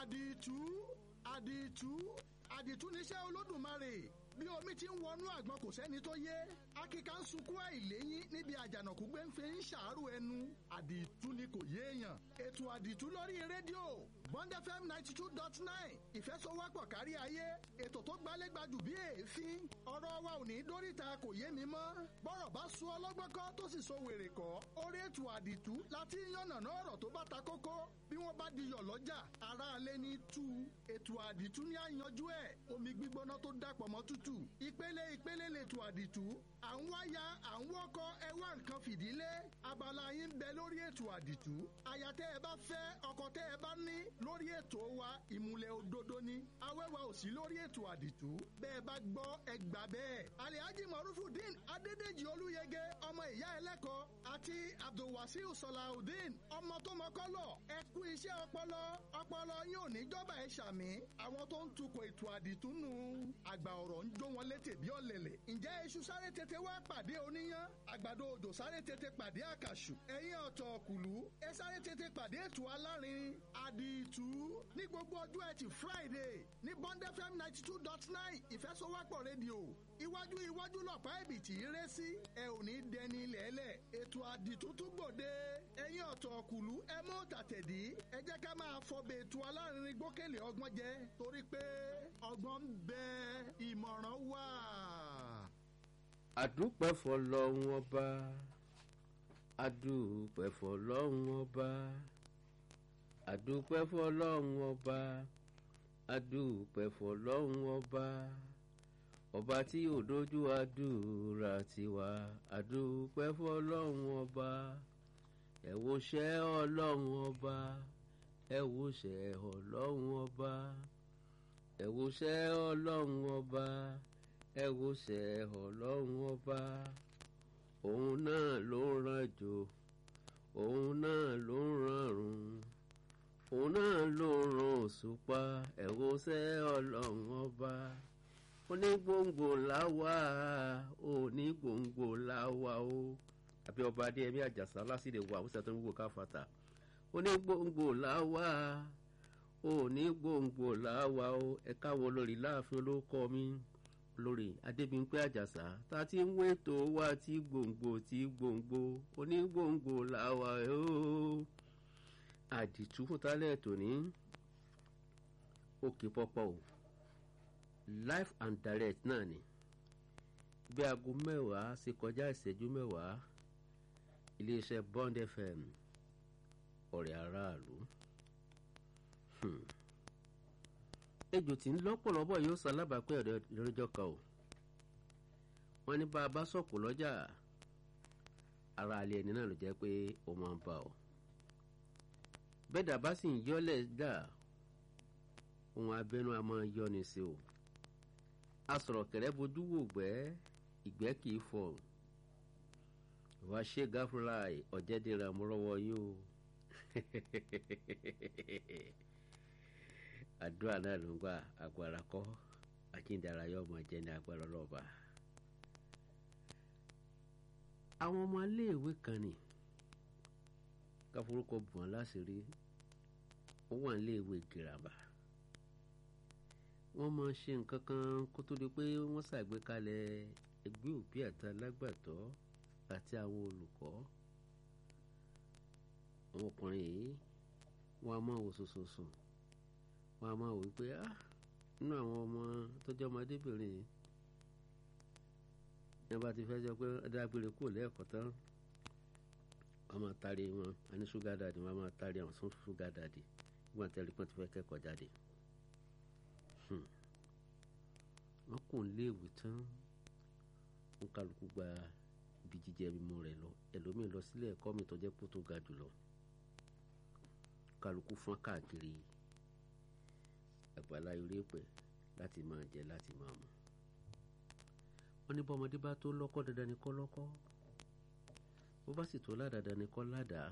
àdìtú àdìtú àdìtú níṣẹ́ olódùmarè bí omi ti ń wọnú àgbọn kò sẹ́ni tó yé akíkà ń sunkún àìléyìn níbi àjànàkú gbé ń fi ń ṣàárò ẹnu àdìtú ni kò yéèyàn ètò àdìtú lórí rédíò bond fm ninety two dot nine ìfẹsọwọ́pọ̀ kárí ayé ètò tó gbálégbajù bí èéfín ọ̀rọ̀ wa ò ní dóríta kò yé mi mọ́ bọ́rọ̀ bá sún ọlọ́gbọ́n kọ́ tó sì so wèrè kọ́ orí ètò àdìtú láti yànnàná ọ̀rọ̀ tó bá ta kókó bí wọ́n bá di yọ̀ lọ́jà aráalé ní tú ètò àdìtú ní àyànjú ẹ̀ omi gbígbóná tó dàpọ̀ mọ́ tútù ìpele ìpele lètò àdìtú à ń wáyà à ń wọ́kọ́ ẹ wá nǹkan fìdílé abala yín bẹ lórí ètò àdìtú àyà tẹ́ ẹ bá fẹ́ ọkọ tẹ́ ẹ bá ní lórí ètò wa ìmùlẹ̀ òdodo ni awẹ́wà ò sí lórí ètò àdìtú bẹ́ẹ̀ bá gbọ́ ẹ gbà bẹ́ẹ̀ alihaji marufudin adédèjì olúyẹgẹ ọmọ ìyá ẹlẹ́kọ̀ọ́ àti abdulwasiu sọláudeen ọmọ tó mọ́kọ́lọ̀ ẹ kú iṣẹ́ ọpọlọ ọpọlọ yín ò ní jọba ẹ ṣàmì àwọn tó ń tukọ̀ ètò àdìtú nù àgbà ọ̀rọ̀ ń jó wọn létè bí ọ̀lẹ̀lẹ̀ ǹjẹ́ iṣu sáré tètè wá pàdé oníyán àgbàdo òjò sáré tètè pàdé àkàṣù ẹ̀yìn ọ̀tọ̀ kùlú ẹ sáré tètè pàdé ètò alárin àdìtú ní gbogbo ọjọ́ ẹtì friday ní bond fm ninety two dot nine ìfẹsọwọ́pọ̀ rédíò iwájú iwájú lọ̀pá ẹ̀bìtì rẹ sí ẹ ò ní dẹni lẹ́lẹ̀ ètò àdìtú tún gbòde ẹ̀yìn ọ̀tọ̀ kùlú ẹ mú tàtẹ̀dí ẹ jẹ́ ká máa fọbẹ̀ ètò alárin gbókèlè ọgbọ́n jẹ torí pé ọgbọ́n ń bẹ ìmọ̀ràn wà. àdúpẹ́ fọlọ́run ọba àdúpẹ́ fọlọ́run ọba àdúpẹ́ fọlọ́run ọba àdúpẹ́ fọlọ́run ọba ọba tí ò dojú àdúrà tiwa àdúpẹ́ fọlọ́run ọba ẹ wo ṣẹ́ ọlọ́run ọba ẹ wo ṣẹ́ ọlọ́run ọba ẹ wo ṣẹ́ ọlọ́run ọba ẹ wo ṣẹ́ ọlọ́run ọba òun náà ló ń rànjò òun náà ló ń rànrùn òun náà ló ń ran òṣùpá ẹ wo ṣẹ́ ọlọ́run ọba onígbòǹgbò láwa onígbòǹgbò láwa o àbí ọba adéyẹmí àjàsá lásìlè wà àwùjọ tó ń wò káfàtà onígbòǹgbò láwa onígbòǹgbò láwa o ẹ̀ka wo lórí láàfin olóko mi lórí adébímpé àjàsá tá a ti ń wétò wá tí gbòǹgbò tí gbòǹgbò onígbòǹgbò láwa o àdìtú fún tálẹ̀ tòní òkè pọpọ o live and direct náà ni bí aago mẹ́wàá ṣe kọjá ìṣẹ́jú mẹ́wàá iléeṣẹ́ bond fm ọ̀rẹ́ aráàlú ejò tí ń lọ́pọ̀lọpọ̀ yóò sọ alábàápẹ́ ìrẹ́jọ́ kan o wọ́n ní bá a bá sọ̀kò lọ́jà ara alẹ́ ẹni náà ló jẹ́ pé ó máa ń bá ọ bẹ́ẹ̀ dàbá sì ń yọ́lẹ̀ dà ohun abẹ́nú a máa yọ ni sí o asọ̀rọ̀ kẹ̀rẹ́ bojú wò gbẹ́ ìgbẹ́ kì í fọ̀ wá ṣe gáfúráì ọ̀jẹ̀dẹ̀rẹ̀ àmúrọ̀wọ́ yín o àdúrà náà ló ń gbà agbára kọ́ àjíǹdàrà yóò máa jẹ́ ní agbára ọlọ́ọ̀bà. àwọn ọmọ iléèwé kan ní káforúkọ bùn án láṣìírí ó wà níléèwé girama wọ́n máa ṣe nǹkan kan kó tó di pé wọ́n ṣàgbékalẹ̀ ẹgbẹ́ òbí àti alágbàtọ́ àti àwọn olùkọ́ àwọn ọkùnrin yìí wọ́n á máa wò sòsòsùn wọ́n á máa wò pé ah nínú àwọn ọmọ tó jẹ́ ọmọdébìnrin yìí yẹn bá ti fẹ́ jọ pé dágbére kúrò lẹ́ẹ̀kọ́ tán wọ́n máa taari wọn a ní ṣúgà dàdí wọ́n máa taari àwọn sún ṣúgà dàdí wọ́n tẹ́lẹ̀ pọ́n ti fẹ́ kẹ́kọ̀ọ́ jáde wọ́n kò ń léèwé tán wọ́n kálukú gba ibi jíjẹ mímú rẹ̀ lọ ẹlòmíín lọ sílé ẹ̀kọ́ mi tó jẹ́ pé tó ga jùlọ kálukú fọ́n káàkiri àgbàlá eré pẹ̀ láti máa jẹ láti máa mu wọ́n ní bọ́mọdé bá tó lọ́kọ́ dandan ni kọ́ lọ́kọ́ bó bá sì tó ládàá ni kọ́ ládàá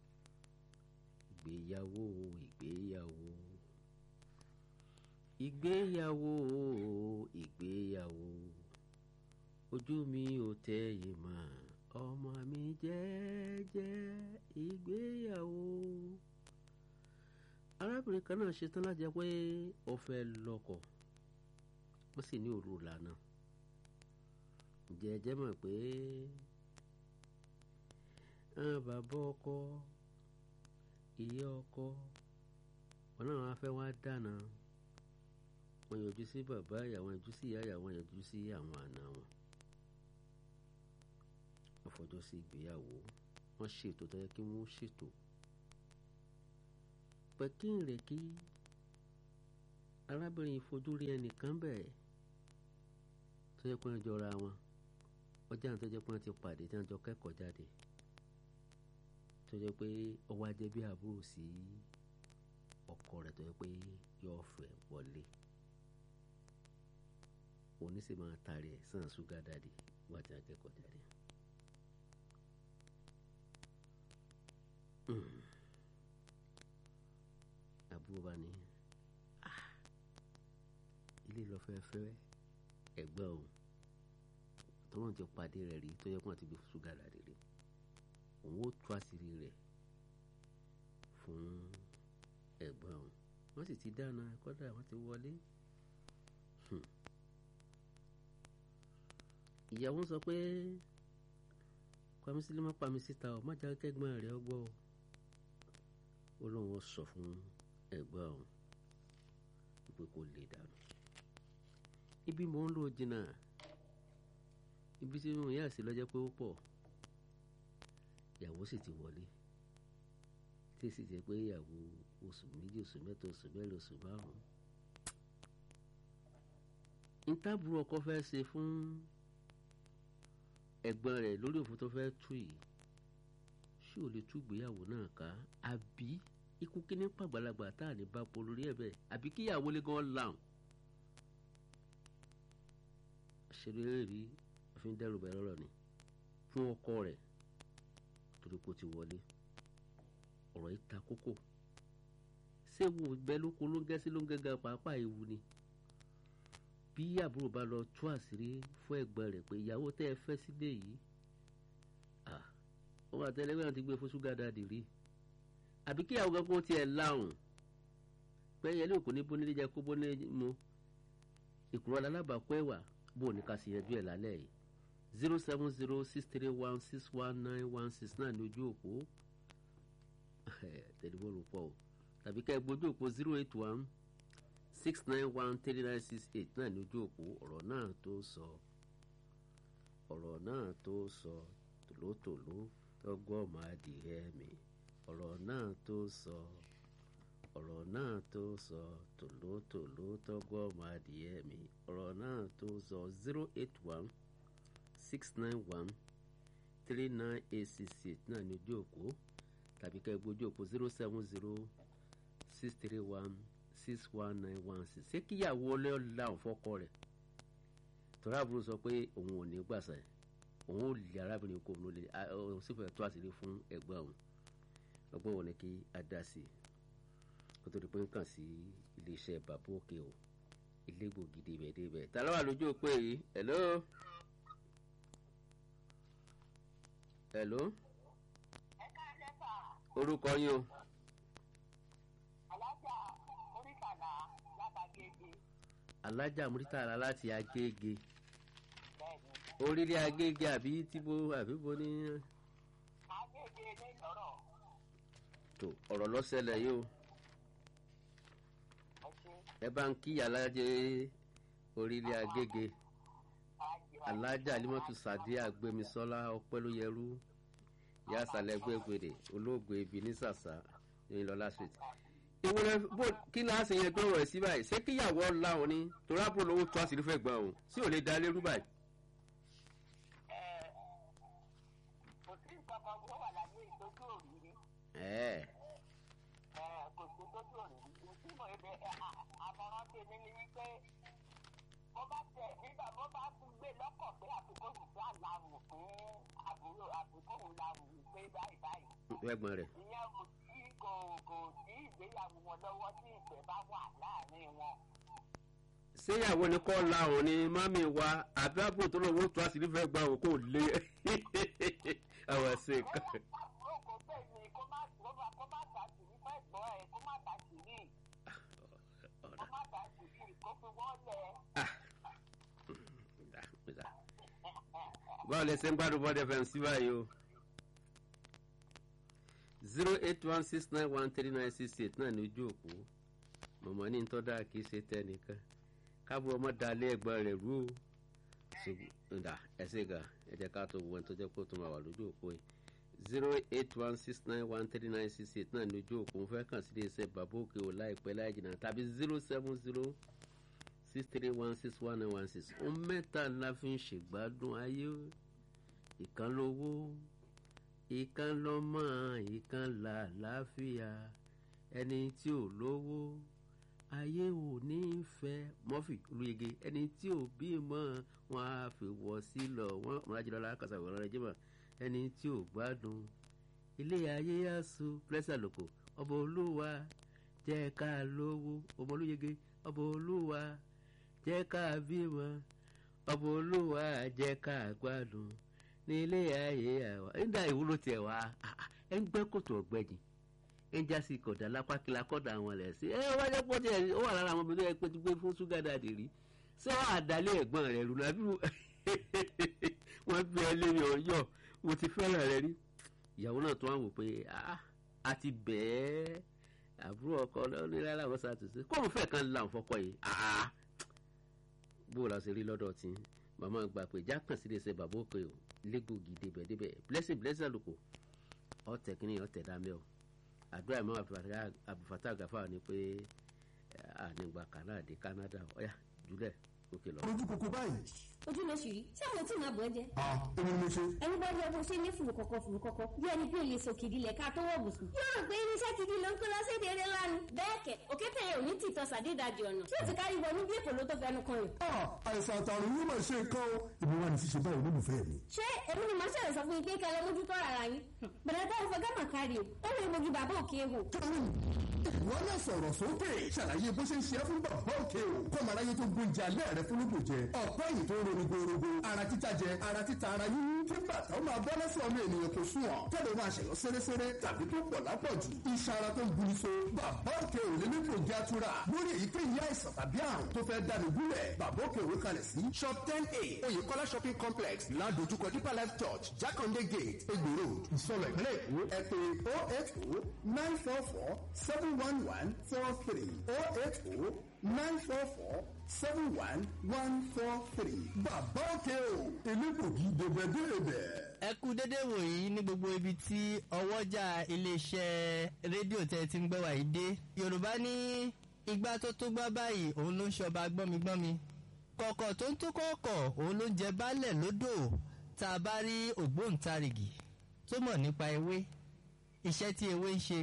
ìgbéyàwó ìgbéyàwó ìgbéyàwó ìgbéyàwó ojú mi ò tẹ̀yìn mọ́ ọmọ mi jẹ́jẹ́ ìgbéyàwó arábìnrin kan náà ṣetán láti jẹ́ pé ó fẹ́ lọ́kọ wọ́n sì ní òru ìlànà ǹjẹ́ ẹ jẹ́ mọ̀ pé àwọn bàbá ọkọ ìyá ọkọ wọn náà wá fẹ́ wá dáná wọn yọjú sí bàbá ìyá wọn yọjú sí ìyá ìyá wọn yọjú sí àwọn àna wọn wọ́n fọjọ́ sí ìgbéyàwó wọ́n ṣètò tó yẹ kí wọ́n ṣètò pẹ̀kínrẹ̀ kí arábìnrin fojú rí ẹnìkan bẹ́ẹ̀ tó yẹ pé wọ́n jọra wọn ọjà tó jẹ́ pé wọ́n ti pàdé tí wọ́n jọ kẹ́kọ̀ọ́ jáde tó jẹ́ pé ọwọ́ ajẹ́ bí àbúrò sí ọkọ rẹ̀ tó yẹ pé yóò fẹ́ wọlé òní sì máa tari ẹ̀ sàn ṣúgà dáàdì wọ́n ti akẹ́kọ̀ọ́ jáde. àbúrò bá ní ilé lọ fẹ́ fẹ́ ẹ̀gbọ́n òun tó wọ́n ti pàdé rẹ̀ rí tó yẹ kó wọ́n ti gbé ṣúgà dáàdì rí òun ó tú àṣírí rẹ̀ fún ẹ̀gbọ́n òun wọ́n sì ti dáná kọ́dà wọ́n ti wọlé. ìyàwó sọ pé pàmísílẹ má pàmí síta ọ má jáde kẹgbọn rẹ ọgbọ ó lóun sọ fún ẹ̀gbọ́n òun wípé kò lè dànù ibi mò ń lò jìnnà ibi tí mo yà sí lọ́jọ́ pé ó pọ̀ ìyàwó sì ti wọlé tí sì jẹ́ pé ìyàwó oṣù méjì oṣù mẹ́ta oṣù mẹ́rin oṣù márùn-ún ntábùrù ọkọ fẹ́ ṣe fún ẹ̀gbọ́n rẹ̀ lórí òfin tó fẹ́ tú yìí ṣé ò lè tú ìgbéyàwó náà ká àbí ikú kíní pàgbàlagbà tá à ní bá po lórí ẹ̀ bẹ́ẹ̀ àbí kíyàwó lé gan làwọn. àṣírí rí òfin dẹ́rù bẹ́ẹ̀ lọ́rọ̀ ni fún ọkọ rẹ̀ torí kò ti wọlé ọ̀rọ̀ yìí ta kókó ṣé wo bẹ́ẹ̀ ló kó ló ń gẹ́sí ló ń gẹ́gẹ́ pàápàá ewu ni bí àbúrò bá lọ tú àṣírí fún ẹ̀gbọ́n rẹ̀ pé ìyàwó tẹ́ ẹ fẹ́ sílé yìí wọ́n àtẹlẹ́gbẹ́ náà ti gbé fún ṣúgà dáàdì rí àbí kíyàwó kan kó tiẹ̀ láwùn pé ẹyẹlé òkú ní bónílé jẹ kó bónílé mu ìkúrọ̀ alábàákọ́ ẹ̀wà bó ní ká sì yanjú ẹ̀ lálẹ́ yìí zero seven zero six three one six one nine one six náà ní ojú òpó tẹlifóònù pọ̀ o tàbí ká ẹ gbójú òpó zero eight one six nine one three nine six eight náà ní ojú òpó ọ̀rọ̀ náà tó sọ ọ̀rọ̀ náà tó sọ tòlótòló tọ́gbọ́n máa dìrẹ́ mi ọ̀rọ̀ náà tó sọ ọ̀rọ̀ náà tó sọ tòlótòló tọ́gbọ́n máa dìrẹ́ mi ọ̀rọ̀ náà tó sọ zero eight one six nine one three nine eight six eight náà ní ojú òpó tàbí ká ẹ gbójú òpó zero seven zero six three one six one nine one six ṣé kíyàwó ọlọ́ọ̀làwọ̀n fọ́kọ rẹ̀ tọ́lá àbúrò sọ pé òun ò ní gbàsà òun ò lè arábìnrin kò òun lè òun sì fẹ́ tó àṣírí fún ẹ̀gbọ́n òun ọgbọ́n òun ni kí a dá sí i kó tó di pé ń kàn sí iléeṣẹ́ bàbá òkè o ilé gbòógì débẹ̀ débẹ̀ ta ló wà lójú òpó yìí hello hello orúkọ yín o. alájà oríkàlà látàgége. alájà múrítàlá láti agége bẹ́ẹ̀ni orílẹ̀ agége àbí tíbo àbí bo ní. agége ní lọ́rọ̀ tó ọ̀rọ̀ lọ́sẹ̀lẹ̀ yìí o ẹ ṣe ẹ bá ń kí alájẹ orílẹ̀ agége alájà alimọ́tò sàdé àgbẹ̀mísọ́lá ọpẹ́lóyẹrú ìyá àsàlẹ̀ gbẹ̀gbẹ̀dẹ olóògbé ibi ní sàṣà ní lọ́lá street. ìwúrẹ́ bó kí ni a ṣe yẹn gbọ́rọ̀ ẹ̀ sí báyìí ṣé kíyàwó láwọn ni torí àbúrò lówó tó àṣírí fẹ́ gbọ́n òun sí ò lè da lérú báyìí. ẹ kò sí nǹkan kan tó wà láyé ìtọ́jú òrìrí ẹ̀ẹ́ ẹ kò sí ìtọ́jú òrìrí tí mo ẹ bẹ àmọ̀ràn tèmi ni wípé bó bá tẹ nígbà bó bá tún gbé lọ́kọ̀ pé àfikún ìfẹ́ àlàrùn fún àbúrò àfikún làrùn pé báyìí báyìí ẹ̀gbọ́n rẹ̀ ìyẹn kò sí kò kò sí ìgbéyàwó wọn lọ́wọ́ tí ìfẹ́ bá wà láàrin wọn. ṣéyàwó ni kọ́ láwọn ni mami wa àbí àbúrò tó lówó tó àṣírí fẹ́ gbọ́n òun kò lé àwọn ṣe nǹkan. àbúrò kò bẹ́ẹ̀ ni kó má kó má kó má tàṣì ní fẹ́ gbọ́ ẹ̀ kó má tàṣì ní. bàbá ìdìbò kó fi wọ́n lẹ̀. báwo lẹ ṣe ń gbádùn bọ́dẹ fm sí báyìí o zero eight one six nine one three nine six eight náà ní ojú òpó mọ̀mọ́ ní tọ́da kì í ṣe tẹnìkan káàbọ̀ ọmọ dalẹ̀ ẹ̀gbọ́n rẹ̀ rú o ṣùgbọ́n ẹ̀sẹ̀ ga ẹ jẹ́ ká tó wọ ẹni tó jẹ́ kó tó máa wà lójú òpó yìí zero eight one six nine one three nine six eight náà ní ojú òpó ń fẹ́ kàn sí iléeṣẹ́ bàbá òkè ò láìpẹ́ láì jìnnà tàbí zero seven zero six three one six one nine one six ohun mẹ́ta la fi ń ṣègbádùn ayé ìkan lówó ìkan lọ́mọ ìkan làlàáfíà ẹni tí ò lówó ayé ò ní í fẹ́ mọ́fì olùyege ẹni tí ò bímọ wọn á fi wọ́ sí lọ wọn múrájúlọ́lá kàṣà ìwọ̀n rẹ̀ jẹ́mọ̀ ẹni tí ò gbádùn ilé ayé yásù pẹ́sà lòkò ọba olúwa jẹ́ ká lówó ọmọ olùyege ọba olúwa jẹ́ ká bímọ ọba olúwa jẹ́ ká gbádùn ní ilé ayé àwa nígbà ìwúlò tiẹ̀ wá ẹ ń gbẹ́ kòtò ọ̀gbẹ́jì ẹ ń jásí kọ̀dà lápákìlá kọ́dà àwọn ẹ̀ sí ẹ wájú pọ̀ tiẹ̀ ó wà lára àwọn obìnrin ẹ pé tó gbé fún ṣúgà dáàdì rí ṣé wọ́n àdálé ẹ̀gbọ́n rẹ̀ rú nàbí wọ́n bí ẹ lérí ọ̀yọ́ mo ti fẹ́ràn rẹ rí ìyàwó náà tó wà wò pé a ti bẹ́ẹ̀ àbúrò ọkọ onílẹ̀ làwọn ṣàtúnṣe kóun fẹ́ kan là ń fọkọ yìí bó o la ṣe rí lọ́dọ̀ tí màmá gbà pé jákàn sí iléeṣẹ́ bàbá òkè o lẹ́gbòógì débẹ̀ débẹ̀ blessing blessing àlùkò ọ̀tẹ̀ kìíní ọ̀tẹ̀ dámẹ́ o àdúrà ìmọ̀ àbùfàtà àgàfà ni pé ànígbà kanáà dé Canada ọ̀yà jùlẹ̀ òkè lọ. ojú kòkó báyìí. ojú ló ṣì rí ṣé àwọn tí màá bọ̀ ẹ́ jẹ́. a èmi ni mo ṣe. ẹni bá rí ọdún ṣe ní fùrù kọ̀kọ̀ fùrù kọ̀kọ̀ bí ẹni pé olè sọ kìdí lẹ̀ ká tó wọ̀ bùsùn. yóò rò pé irinṣẹ́ kìdí ló ń kó lọ sí èdè eré lánàá. bẹ́ẹ̀ kẹ̀ òkété yẹn ò ní tìtọ́ sàdédàjì ọ̀nà tí ó ti kárí wọnú bí èkó ló tó fẹnu kan rẹ̀. a àìsàn àtàrùn yóò máa ṣe nǹkan o èmi wà ní ṣíṣe báyìí olólùfẹ́ mi. ṣé èmi ni màá ṣẹlẹ̀ sọ fún yín pé kẹ́ ẹ lọ mójútó ara yín. bẹ̀rẹ̀ táwọn fẹ́ gámà kárí o ó lè mojú bàbá òkè wò. kẹ́rin ìwọ náà sọ̀rọ̀ sókè ṣàlàyé bó ṣe ń ṣe é fún bàbá òkè o kọ́mọ aráyé tó gbóúnjẹ alẹ́ rẹ fún lóko jẹ ọ̀pọ̀ èyí tó ń ronú gbòòrògbò ara títa jẹ ara títa ara yín kí bàtà ó máa bọ́ lẹ́sẹ̀ ọmọ ènìyàn kò sùn ọ̀ tẹ́lẹ̀ máa ṣẹ̀yọ́ sẹ́rẹ́sẹ́rẹ́ tàbí tó pọ̀ lápọ̀jù iṣan ara tó ń buni so bàbá òkè ò lè nípò jẹ́ àtúrà lórí èyíkéyìí àìsàn tàbí àrùn tó fẹ́ dànù gúnlẹ̀ bàbá òkè òwe kalẹ̀ sí shop ten a oyèkọ́lá shopping complex ládojúkọ deeper life church jákàndé gate egbò road ìsọlọ ìpínlẹ̀ èkó ẹ pè oh eight oh nine four four seven one one four three oh eight oh nine four four seven one one four three bàbá òkè o elégbògi dèbẹ̀dèbẹ̀. ẹ kú dédé wòyí ní gbogbo ibi tí ọwọ́jà iléeṣẹ́ rédíò tẹ́ ti ń gbẹ́ wàyí dé yorùbá ní igbá tó tó gbá báyìí òun ló ń ṣọba gbọ́migbọ́mi kọ̀kọ̀ tó ń tó kọ̀ọ̀kọ̀ òun ló ń jẹ baálẹ̀ lódò tá a bá rí ògbóǹtarìgì tó mọ̀ nípa ewé iṣẹ́ tí ewé ń ṣe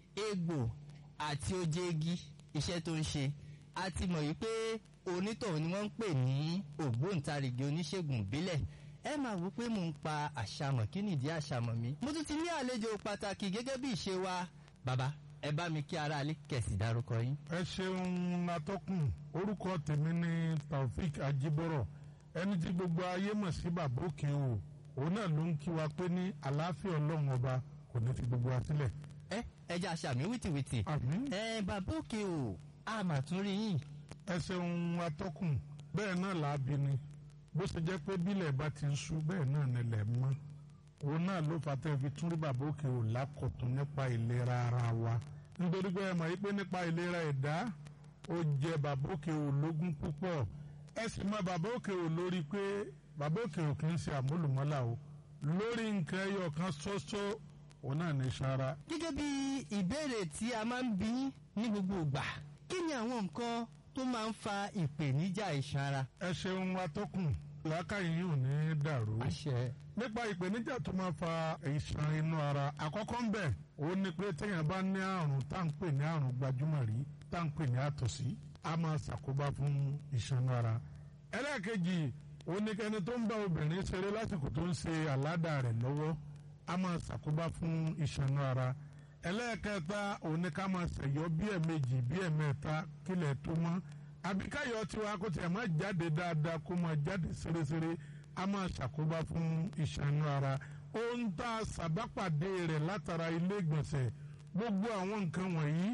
egbò àti oje igi iṣẹ́ tó ń ṣe a ti mọ̀ yìí pé onítọ̀hún ni wọ́n ń pè ní ògbóǹtarìgì oníṣègùn ìbílẹ̀ ẹ máa wò pé mò ń pa àṣàmọ̀ kí nìdí àṣàmọ̀ mi. mo tún ti ní àlejò pàtàkì gẹ́gẹ́ bí ìṣe wa bàbá ẹ bá mi kí aráalé kẹ̀sì dárúkọ yín. ẹ ṣeun atọ́kùn orúkọ tèmi ní taofik ajibọrọ ẹni tí gbogbo ayé mọ̀ sí bàbá òkè o òun náà ló ń kí wa pé ní àlàáfíà ọlọ́run ọba kò ní fi gbogbo wa sílẹ̀. ẹ ẹ jẹ́ àṣàmì wìtìwìtì. àmín. ẹ bàbá òkè o a mà tún rí yín. ẹ ṣeun atọ́kùn bẹ́ẹ̀ náà làábi ni bó ṣe jẹ́ pé bílẹ̀ bá ti ń ṣú bẹ́ẹ̀ náà nílẹ̀ mọ́ òun náà ló fà tẹ́ fi tún rí bàbá òkè ò lákọ̀tún nípa ìlera ara wa nítorí pé ẹ mọ̀ wípé nípa ìlera ẹ̀dá ó jẹ bàbá òkè ò lógún púpọ̀ ẹ sì mọ bàbá òkè ò lórí pé bàbá òkè ò kì í ṣe àmúlùmọ́là o lórí nǹkan ẹyọ kan ṣoṣo òun náà ní sara. gẹ́gẹ́ bí ìbéèrè tí a máa ń bí ní gbogbo ìgbà kí ni àwọn nǹkan tó máa ń fa ìpèníjà iṣan ara. ẹ ṣeun atọ́kùn làákàyè yìí ò ní dàrú. àṣẹ. nípa ìpèníjà tó máa fa ìṣàn inú ara àkọ́kọ́ ń bẹ̀ ó ní pé téèyàn bá ní àrùn tá à ń pè ní àrùn gbajúmọ̀ rí tá à ń pè ní àtọ̀sí a máa ṣàkóbá fún ìṣàn inú ara. ẹlẹ́ẹ̀kejì ó ní kẹ́ni tó ń bá obìnrin ṣeré lásìkò tó ń ṣe àládà rẹ̀ lọ́wọ́ a máa ṣàkóbá fún ìṣàn inú ara. ẹlẹ́ẹ̀kẹta ó ní ká máa ṣẹ̀yọ́ bí ẹ̀ẹ̀mejì bí ẹ̀ẹ̀mẹ́ta kílẹ̀ tó mọ́ àbíkáyọ̀ tiwa kó tiẹ̀ máa jáde dáadáa kó máa jáde ṣeréṣeré a máa ṣàkóbá fún ìṣànú ara ohun tá a ṣàbápàdé rẹ̀ látara ilé ìgbọ̀nsẹ̀ gbogbo àwọn nǹkan wọ̀nyí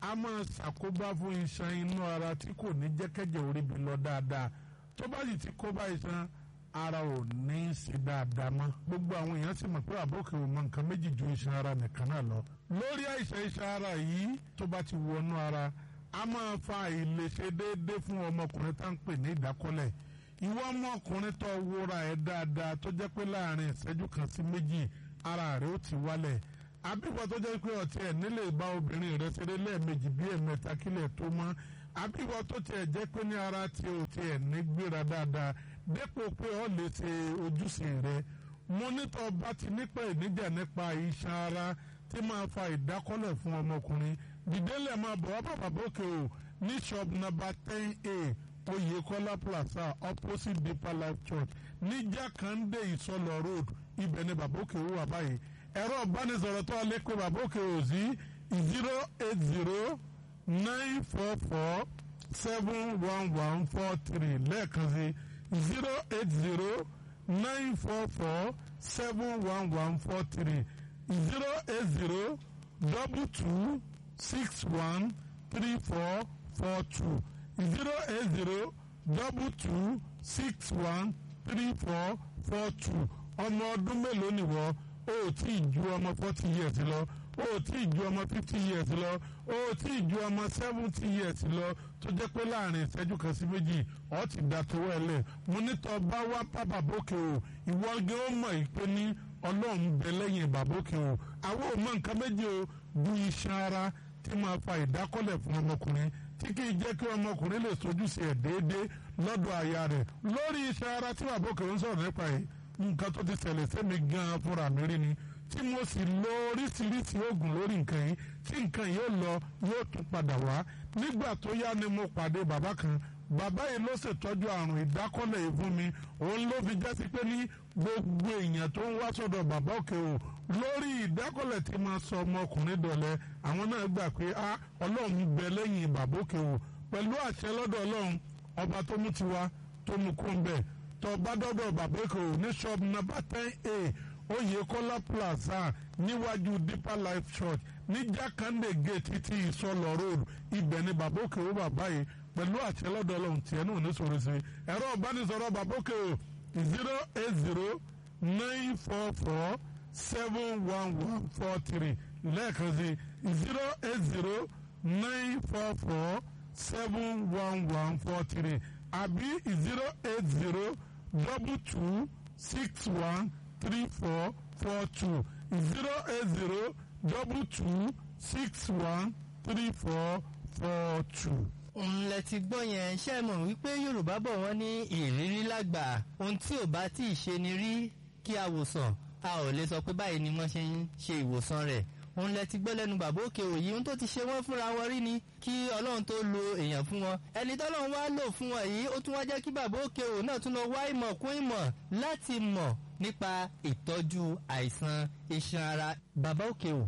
a máa ṣàkóbá fún iṣan inú ara tí kò ní jẹ́kẹ́jẹ́ orí bi lọ dáadáa tó bá sì ti kóbá iṣan ara ò ní í ṣe dáadáa mọ́ gbogbo àwọn èèyàn sì mọ̀ pé àbókè ò mọ nǹkan méjì ju iṣan ara nìkan náà lọ lórí àìsàn iṣan ara yìí tó bá ti wọnú ara a máa fa àìlèṣe déédéé fún ọmọkùnrin tá à ń pè ní ìdákọ́lẹ̀ ìwọ ọmọkùnrin tó wúra ẹ̀ dáadáa tó jẹ́ pé láàrin ìṣẹ́jú kan sí méjì ara rẹ̀ ó ti wálẹ̀ àbíwọ tó jẹ́ pé ọtí ẹ̀ nílé bá obìnrin rẹ̀ ṣeré lẹ́ẹ̀mejì bí ẹ̀mẹ́ta kílẹ̀ tó mọ́ àbíwọ tó tiẹ̀ jẹ́ pé ní ara tí o tiẹ̀ ní gbéra dáadáa dépò pé ọ lè ṣe ojúṣe rẹ̀ mo nítọ́ bá ti nípa ìníjà nípa iṣan ara tí máa fa ìdákọ́lẹ̀ fún ọmọkùnrin dìdélẹ̀ máa bọ̀ wá bàbá bókè o ní shop number ten a oyekola plaza opposite deeper life church ní jákàndé ìsọlọ road ibẹ̀ ni bàbá òkè ó wà báyìí ẹ̀rọ ìbánisọ̀rọ̀ tó lè pe bàbá òkè ò sí zero eight zero nine four four seven one one four three lẹ́ẹ̀kan sí zero eight zero nine four four seven one one four three zero eight zero double two six one three four four two zero eight zero double two six one three four four two ọmọ ọdún mélòó nìwọ o ò tí ì ju ọmọ forty years lọ o ò tí ì ju ọmọ fifty years lọ o ò tí ì ju ọmọ seventy years lọ tó jẹ́ pé láàrin ìṣẹ́jú kan sí méjì ọ̀ ti dà tó wẹ̀lẹ̀ mo ní tọ́ bá wá pápá bókè o ìwọ gé ó mọ̀ ìpè ní ọlọ́run bẹ lẹ́yìn bàbókè o àwọn ò mọ nǹkan méjì o bu iṣan ara tí máa fa ìdákọ́lẹ̀ fún ọmọkùnrin tí kì í jẹ́ kí ọmọkùnrin lè sojúṣe ẹ̀ déédéé lọ́dọ̀ aya rẹ̀ lórí iṣan ara tí bàbókè ń sọ̀rọ̀ nípa yìí nǹkan tó ti ṣẹlẹ̀ sẹ́mi gan-an fúnra mi rí ni tí mo sì lo oríṣiríṣi oògùn lórí nǹkan yìí tí nǹkan yóò lọ yóò tún padà wá nígbà tó yá ni mo pàdé bàbá kan bàbá yìí ló ṣètọ́jú àrùn ìdákọ́lẹ̀ yìí fún mi òun ló fi jásí pé ní gbogbo èèyàn tó ń wá sọ́dọ̀ bàbá òkè o lórí ìdákọ́lẹ̀ tí máa sọ ọmọkùnrin dọ̀lẹ́ àwọn náà gbà pé a ọlọ́run bẹ lẹ́yìn bàbá òkè o pẹ̀lú àṣẹ lọ́dọ̀ ọlọ́run ọba tó mú tiwa tó mú kó ń bẹ̀ tó bá dọ́dọ̀ bàbá òkè o ní shop number ten a Oyèkọ́lá plaza níwájú deeper life church ní jákàndé gate títí ìsọlọ road ibẹ̀ ni bàbá òkè o bàbá yìí pẹ̀lú àṣẹ lọ́dọ̀ ọlọ́run tiẹ̀ náà ní sọ̀rọ̀ sí ẹ̀rọ ìbánisọ̀rọ̀ bàbá òkè o zero eight zero nine four four seven one one four three lẹ́ẹ̀kan sí zero eight zero nine four four seven one one four three àbí zero eight zero double two six one three four four two zero eight zero double two six one three four four two òun lẹ ti gbọ́ yẹn ṣe mọ̀ wípé yorùbá bọ̀ wọ́n ní ìrírí lágbà ohun tí ò bá tí ì ṣe ni rí kí a wòsàn a ò lè sọ pé báyìí ni wọ́n ṣe ń ṣe ìwòsàn rẹ̀ òun lẹ ti gbọ́ lẹ́nu bàbá òkè òyì ohun tó ti ṣe wọ́n fúnra wọn rí ni kí ọlọ́run tó lo èèyàn fún wọn ẹni tọ́lọ́run wá lò fún wọn yìí ó tún wá jẹ́ kí bàbá òkè òyì náà tún lọ wá ìmọ̀ kún ìmọ̀ láti mọ̀ nípa ìtọ́jú àìsàn iṣan ara bàbá òkè òyì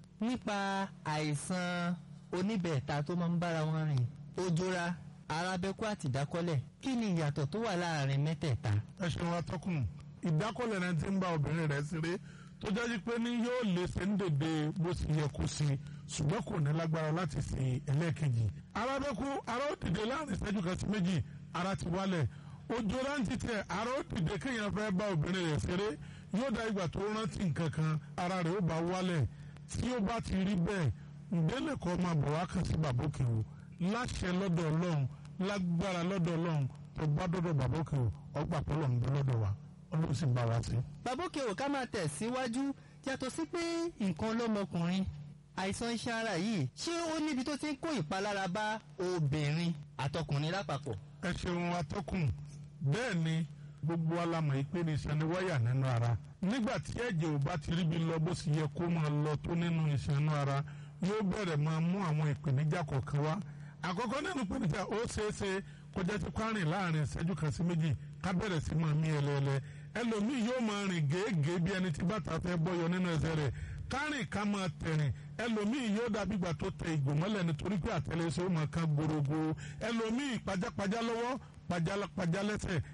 nípa àìsàn oníbẹ̀ẹ̀ta tó máa ń bára wọn rìn ojora arábẹ́kú àti ìdákọ́lẹ̀ kí ni ìyàtọ̀ tó wà láàrin mẹ́tẹ̀ẹ̀ta. ẹ ṣeun atọ́kùn ìdákọ́lẹ̀ náà ti ń bá obìnrin rẹ̀ ṣeré tó jẹ́ pé ní yóò lè ṣe ń dèdè bó ṣe yẹ kó sí ṣùgbọ́n kò ní lágbára láti ṣe ẹlẹ́ẹ̀kejì. arábẹ́kú ara ó dìde láàrin ìṣẹ́jú kan sí méjì ara ti wálẹ̀ ojora ń titẹ̀ ara ó dìde kéèyàn fẹ́ bá obìnrin rẹ̀ ṣeré yóò dá ìgbà tó rántí nǹkan kan ara rẹ̀ ó bá wálẹ̀ tí ó bá ti rí bẹ́ẹ̀ ǹdẹ́lẹ̀ kọ́ máa bọ̀ wá kàn sí bàbókè o láṣẹ lọ́dọ̀ ọlọ́run lágbára lọ́dọ̀ ọlọ́run tó bá dọ́dọ̀ bàbókè o ọgbà pọ́lọ̀ ń bẹ lọ́dọ̀ wa ọlọ́run sì bá wa sí. bàbókè ò ká máa tẹ̀ síwájú yàtọ̀ sí pé nǹkan lọ́mọkùnrin àìsàn iṣan ara yìí ṣé ó níbi tó ti ń kó ìpalára bá obìnrin àtọkùnrin lápapọ̀. ẹ ṣeun atọ́kùn bẹ́ẹ̀ ni gbogbo alamọ̀ yìí pé ní iṣan ni wáyà nínú ara nígbà tí ẹ̀jẹ̀ ò bá ti ríbi lọ bó sì yẹ kó máa lọ tó nínú iṣan inú ara yóò bẹ̀rẹ̀ máa mú àwọn ìpèníjà kọ̀ọ̀kan wá àkọ́kọ́ nínú ìpèníjà ó ṣeé ṣe kọjá tí kwárìn láàrin ìṣẹ́jú kan sí méjì ká bẹ̀rẹ̀ sí máa mí ẹlẹ́ẹ̀lẹ́ ẹlòmíì yóò máa rìn gèégèé bí ẹni tí bàtà fẹ́ bọ́yọ nínú ẹsẹ̀ rẹ̀ kárìn ká máa tẹ̀rìn ẹlòmíì yóò dàbí ìgbà tó tẹ ìgò mọ́lẹ̀ nítorí pé àtẹlẹsẹ̀ ó máa kan gbòrògbò ẹlòmíì pajápajá lọ́wọ́ pajápajá lẹ́sẹ̀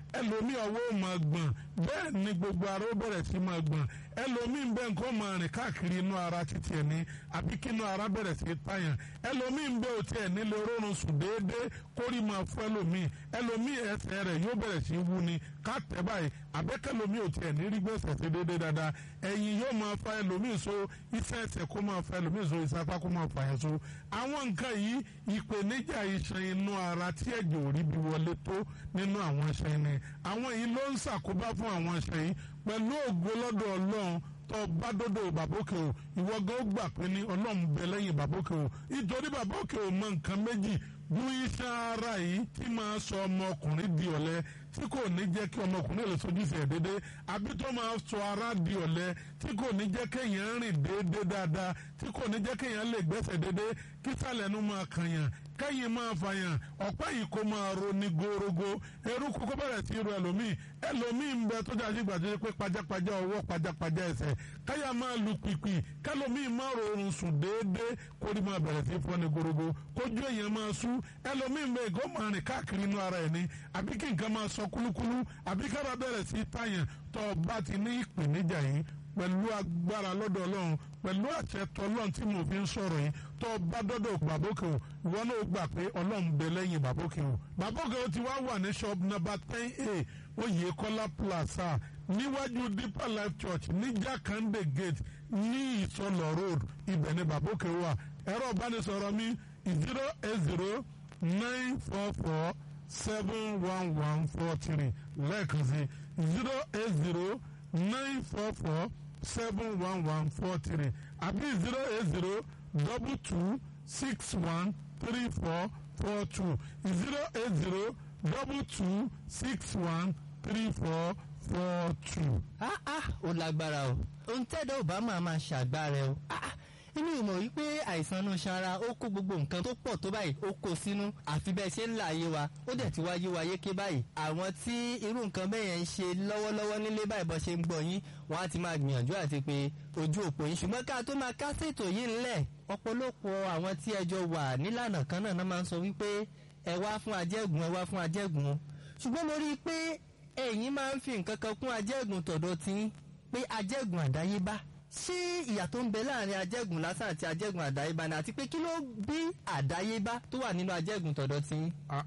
ẹlòmíì ọwọ́ ò máa gbọ̀n bẹ́ẹ̀ ni gbogbo ara ó bẹ̀rẹ̀ sí máa gbọ̀n ẹlòmíì ń bẹ nǹkan máa rìn káàkiri inú ara títí ẹ̀ ní àbí kí inú ara bẹ̀rẹ̀ sí tàyàn ẹlòmíì ń bẹ òtí ẹ̀ nílé orórun sùn déédéé kórì máa fún ẹlòmíì ẹlòmíì ẹsẹ̀ rẹ̀ yóò bẹ̀rẹ̀ sí wú ni ká tẹ̀ báyìí àbẹ́kẹ́lòmíì òtí ẹ̀ ní rí gbèsè sí déédéé dáadáa ẹ̀yìn yóò máa fa ẹlòmíì so iṣẹ́ ẹsẹ̀ kó máa fa ẹlòmíì so iṣẹ́ apá kó máa fa yẹn so àwọn nǹkan yìí ìpèníjà iṣan inú ara tí ẹ̀jẹ̀ ò rí bí wọlé tó nínú àwọn iṣan ni àwọn yìí ló ń ṣàkóbá fún àwọn iṣan yìí pẹ̀lú ògo lọ́dọ̀ ọlọ́run tó bá dọ́dọ̀ bàbókè o ìwọ gan ó gbà pé ní ọlọ́run bẹ lẹ́yìn bàbókè o nítorí bàbókè o mọ nǹkan méjì bú iṣan ara yìí tí máa sọ ọmọkùnrin di ọ̀lẹ tí kò ní jẹ́ kí ọmọkùnrin lè sojúṣe ẹ̀ déédé àbí tó máa sọ ara di ọ̀lẹ tí kò ní jẹ́ kéèyàn rìn déédé dáadáa tí kò ní jẹ́ kéèyàn lè gbẹ́sẹ̀ déédé kí sàlẹ̀nu máa kànyàn kẹ́yìn máa fàyàn ọ̀pá yìí kó máa ro ní gorogo eruku kó bẹ̀rẹ̀ sí ro ẹlòmíì ẹlòmíì ń bẹ tó jáde gbàdúrà pé pajápajá ọwọ́ pajápajá ẹsẹ̀ káyà máa lu pìpì kẹlòmíì máa rọrùn sùn déédéé kórì máa bẹ̀rẹ̀ sí fọ́ ní gorogo kójú èèyàn máa sú ẹlòmíì ń bẹ ìgò máa rìn káàkiri inú ara ẹ̀ ní àbí kí nǹkan máa sọ kúlúkúlú àbí kára bẹ̀rẹ̀ sí tàyàn tó o bá ti ní ìpèníjà yìí pẹ̀lú agbára lọ́dọ̀ ọlọ́run pẹ̀lú àṣẹ tọlọ́run tí mo fi ń sọ̀rọ̀ yìí tó bá dọ́dọ̀ bàbókè o ìwọ náà gbà pé ọlọ́run bẹ lẹ́yìn bàbókè o bàbókè o ti wá wà ní shop number ten a oyèkọ́lá plaza níwájú deeper life church ní jákàndé gate ní ìsọlọ road ibẹ̀ ni bàbókè wà ẹ̀rọ ìbánisọ̀rọ̀ mi zero eight zero nine four four seven one one four three lẹ́ẹ̀kan sí zero eight zero nine four four seven one one four three àbí zero eight zero double two six one three four four two zero eight zero double two six one three four four two. ah ah ó lágbára o ohun tẹ́dọ̀ ò bá máa máa ṣàgbára o ah ah inú ìmọ̀ wípé àìsàn inú sanra ó kó gbogbo nǹkan tó pọ̀ tó báyìí ó kó sínú àfi bẹ́ẹ̀ ṣe ń là ayé wa ó dẹ̀ ti wáyé wa yéké báyìí àwọn tí irú nǹkan bẹ́ẹ̀ yẹn ń ṣe lọ́wọ́lọ́wọ́ nílé báyìí bọ́ ṣe ń gbọ́ yín wọ́n á ti máa gbìyànjú àti pé ojú òpó yín ṣùgbọ́n ká tó máa kásètò yìí ńlẹ̀ ọ̀pọ̀lọpọ̀ àwọn tí ẹjọ́ wà nílànà kan náà máa ń sọ wípé ẹ wá fún ajẹ́gùn ẹ wá fún ajẹ́gùn o ṣùgbọ́n mo rí i pé ẹ̀yin máa ń fi nǹkan kan kún ajẹ́gùn tọ̀dọ̀ tí pé ajẹ́gùn àdáyébá ṣé ìyà tó ń bẹ láàrin ajẹ́gùn lásán àti ajẹ́gùn àdáyébá ni àti pé kí ló bí àdáyébá tó wà nínú ajẹ́gùn tọ̀dọ̀ tí.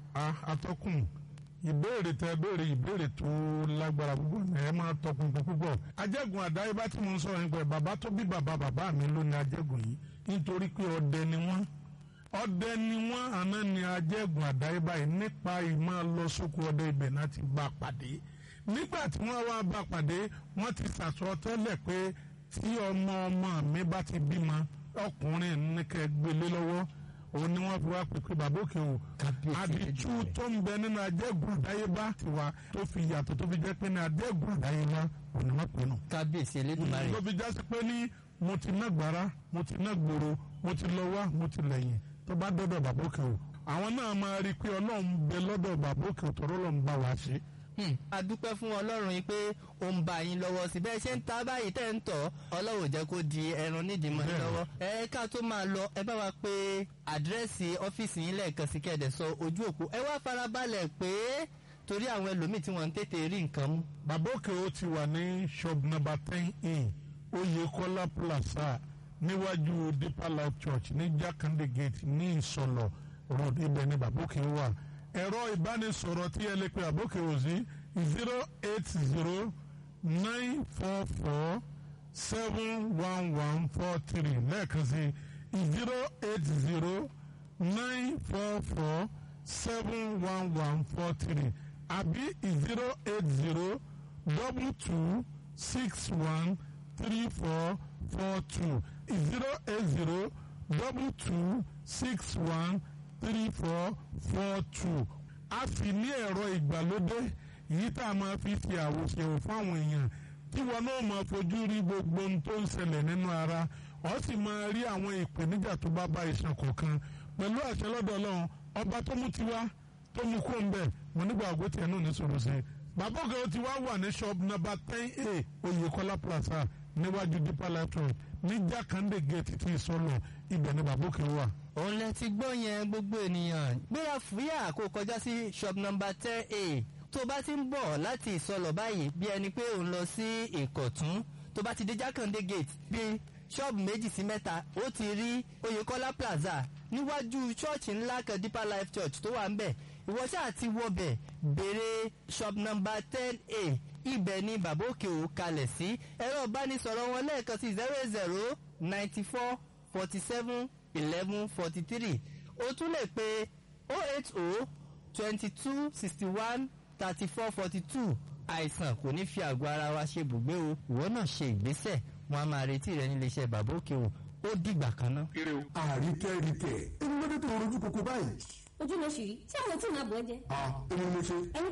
atọ́kùn ìbéèrè tẹ béèrè ìbéèrè tó lágbára púpọ̀ ní ẹ máa tọpinpin púpọ̀ ajẹ́gùn àdáyébá tí mo ń sọ̀rọ̀ nípa ẹ̀ bàbá tó bí bàbá bàbá mi ló ní ajẹ́gùn yìí nítorí pé ọdẹ ni wọ́n ọdẹ ni wọ́n àná ni ajẹ́gùn àdáyébá yìí nípa ìmọ̀ lọ sóko ọdẹ ibẹ̀ náà ti bá pàdé nígbà tí wọ́n wá bá pàdé wọ́n ti sàsọ tẹ́lẹ̀ pé tí ọmọ ọmọ mi bá ti bímọ ọkùnrin ní kẹ́ gbélé lọ́wọ́ òun ni wọ́n fi wá pè pé bàbá òkè o àdìtú tó ń bẹ nínú ajẹ́gùn àdáyébá tiwa tó fi yàtọ̀ tó fi jẹ́ pé ní ajẹ́gùn àdáyébá òun ni wọ́n pè nù. kábíyèsí elédùnmarè. tó fi jásí pé ní mo ti ná gbàrà mo ti ná gbòòrò mo ti lọ wá mo ti lẹ́yìn tó bá dọ́dọ̀ bàbá òkè o àwọn náà máa rí i pé ọlọ́run bẹ lọ́dọ̀ bàbá òkè o tọ́rọ́ lọ́n bá wa ṣe a dúpẹ́ fún ọlọ́run yìí pé ó ń bá yín lọ́wọ́ sí bẹ́ẹ̀ ṣe ń ta báyìí tẹ́ ń tọ̀ ọlọ́run jẹ́ kó di ẹran nídìí mọ́ yín lọ́wọ́ ẹ ká tó máa lọ ẹ bá wa pé àdírẹ́sì ọ́fíìsì yín lẹ́ẹ̀kan sí kẹ́ẹ̀dẹ̀ sọ ojú òpó ẹ wá farabalẹ̀ pé torí àwọn ẹlòmíì tí wọ́n ń tètè rí nǹkan mú. bàbá òkè ó ti wà ní shop number ten in oyèkọ́lá plaza níwájú deeper life church ní jákàndé gate ní ìsọlọ road ibẹ̀ ni bàbá òkè wà ẹ̀rọ ìbánisọ̀rọ̀ tí ẹ lè pe àbókè òsì zero eight zero nine four four seven one one four three lẹ́ẹ̀kan sí zero eight zero nine four four seven one one four three àbí zero eight zero double two six one three four four two zero eight zero double two six one three four four two a sì ní ẹ̀rọ ìgbàlódé yìí tá a máa fi ṣe àwòṣèwò fáwọn èèyàn tí wọn náà máa fojú rí gbogbo ohun tó ń ṣẹlẹ̀ nínú ara ọ sì máa rí àwọn ìpèníjà tó bá bá iṣan kọ̀ọ̀kan pẹ̀lú àṣẹ lọ́dọ̀ ọlọ́run ọba tó mú tiwa tó mú kó ń bẹ̀ mo nígbà àgọ́ tiẹ̀ náà ní sọ̀rọ̀ sí i bàbá òkè ó ti wá wà ní shop number ten a oyèkọ́lá plaza níwájú deeper life road ní jákàndé gate tí ìsọlọ ibẹ̀ ni bàbá òkè wà òun lẹ ti gbọ́ yẹn gbogbo ènìyàn gbéra fúyà kó kọjá sí shop number ten a tó bá ti ń bọ̀ láti ìsọlọ̀ báyìí bí ẹni pé òun lọ sí ìkọ̀tún tó bá ti dé jákàndé gate bíi ṣọ́ọ̀bù méjì sí mẹ́ta ó ti rí oyèkọ́lá plaza níwájú ṣọ́ọ̀ṣì ńlá kan deeper life church tó wà ń bẹ̀ ìwọ ṣáà ti wọbẹ̀ béèrè shop number ten a ibẹ̀ ni bàbá òkè ò kalẹ̀ sí ẹ̀rọ ìbánisọ̀rọ̀ wọn lẹ́ẹ̀kan sí zero zero ninety four forty seven eleven forty three o tún lè pe oh eight oh twenty two sixty one thirty four forty two àìsàn kò ní fi àgọ́ ara wa ṣe bùgbé o ìwọ náà ṣe ìgbésẹ̀ wọn a máa retí rẹ nílé iṣẹ́ bàbá òkè o ó dìgbà kan náà. àríkẹ́ ríkẹ́ ẹni lọ́dún tó rojú kókó báyìí. ojú ló ṣì rí tí àwọn tí ì máa bọ̀ ẹ́ jẹ́. a èmi ni mo ṣe. ẹni